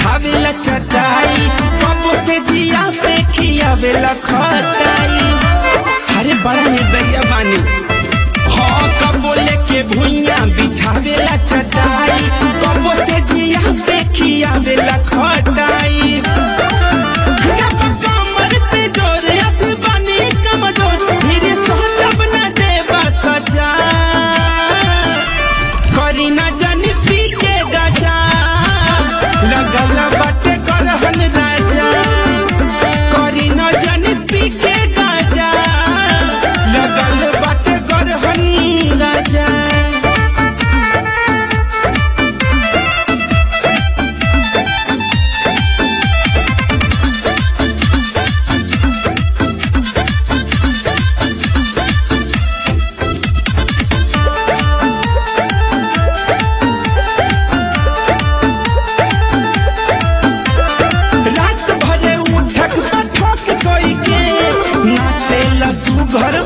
बिछावेला चटाई कबो से जिया पे खियावेला खटाई अरे बड़ा निर्दयिया बानी हाँ कबो लेके भुइया बिछावेला चटाई कबो से जिया पे खियावेला खटाई जब कमर पे जोर अभी बनी कमजोर मेरे सोहलब न देवा सजा करी न जानी पी के गजा लगल बाटे करहन राजा करी न जानी पी के गजा लगल बाटे करहन राजा रात भरे उठक ठोक कोई के ना से लसू घर